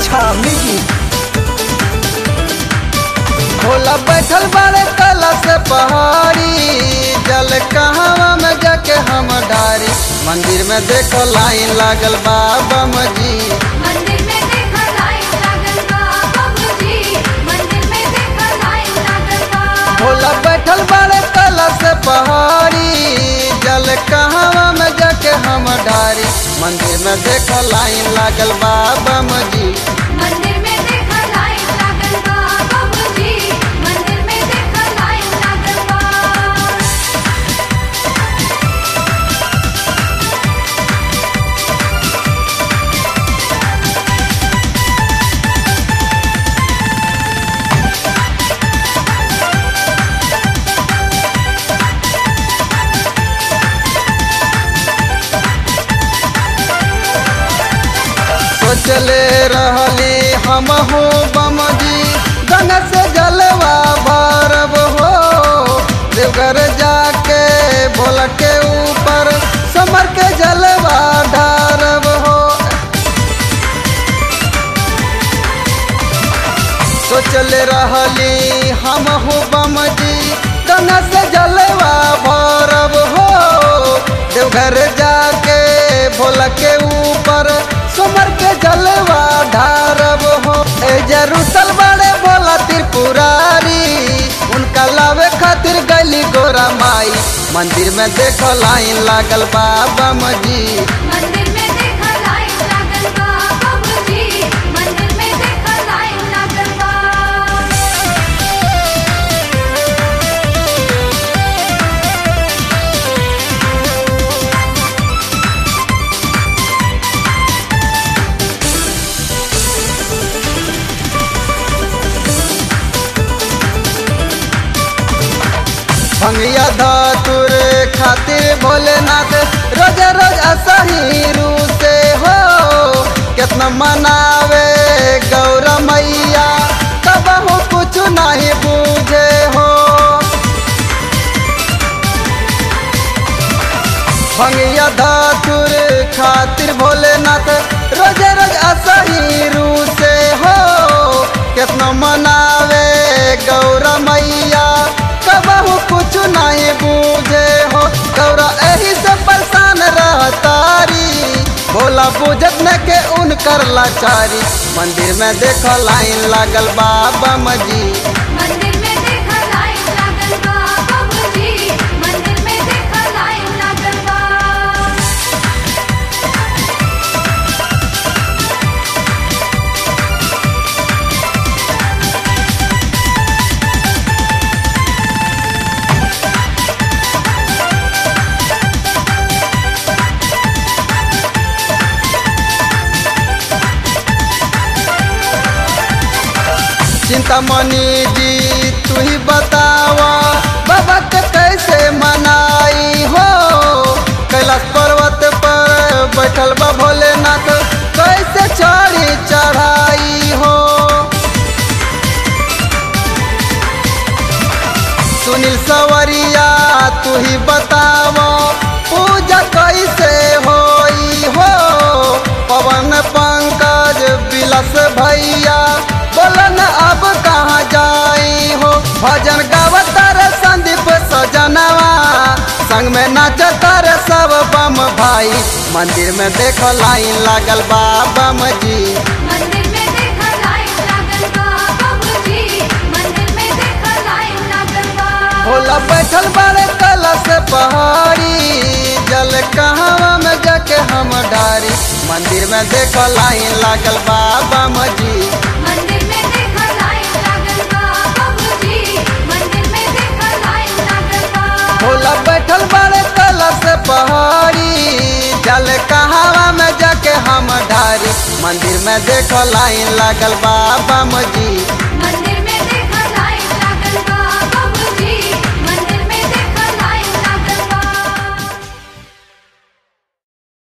अच्छा म्यूजिक भोला बैठल बाड़े कला से पहाड़ी जल कहवा में जाके हम डारी मंदिर में देखो लाइन लागल बाबा जी मंदिर में देखा लाइन लागल बा बाबूजी मंदिर में देखा लाइन लागल बा भोला बैठल बाड़े कला से पहाड़ी जल कहवा में जाके हम डारी मंदिर में देखो लाइन लागल बाबा जी मंदिर में देखा लाइन लागल बा बाबूजी मंदिर में देखा लाइन लागल बा सोचले रहली हम हो बम जी गंगा से जलवा भरब हो देवघर जाके भोला के ऊपर समर के जलवा ढारब हो सोचले रहली हम हो बम जी गंगा से जलवा भरब हो देवघर जाके भोला के ऊपर सुमर के जलवा ढारब हो ए जरूसल बड़े भोला त्रिपुरारी उनका लावे खातिर गली गोरा माई मंदिर में देखो लाइन लागल बाबा जी मंदिर में देखा लाइन लागल बा बाबूजी मंदिर में देखा लाइन लागल बा भंगिया धातुर खातिर भोलेनाथ रोज रोज असही रू से हो कितना मनावे गौरा मैया तब हो कुछ नहीं बूझे हो भंगिया धातुर खातिर भोलेनाथ रोज रोज असही रू से हो कितना मनावे गौरा मैया कबहू कुछ नहीं बूझे हो गौरा एही से परेशान रहतारी भोला बुझत न के उनकर लाचारी मंदिर में देखो लाइन लागल बाबा जी मंदिर में देखा लाइन लागल बा बाबूजी मंदिर में देखा लाइन लागल बा चिंतामणि जी तू ही बतावा बाबा के कैसे मनाई हो कैलाश पर्वत पर बैठल बा भोलेनाथ कैसे चढ़ी चढ़ाई हो सुनील सवरिया तू ही बतावा पूजा कैसे होई हो पवन पंकज बिलस भैया बोलन अब कहाँ जाई हो भजन गावत रे संदीप सजनवा संग में नाचत रे सब बम भाई मंदिर में देखो लाइन लागल बा बम जी मंदिर में देखा लाइन लागल बा बाबूजी मंदिर में देखा लाइन लागल बा भोला बैठल बाड़े कलश पहाड़ी जल कहवा में जाके हम डारी मंदिर में देखो लाइन लागल बाबा जी मंदिर में देखा लाइन लागल बा बाबूजी मंदिर में देखा लाइन लागल बा भोला बैठल बाड़े कलश पहाड़ी जल कहवा में जाके हम डारी मंदिर में देखो लाइन लागल बाबा जी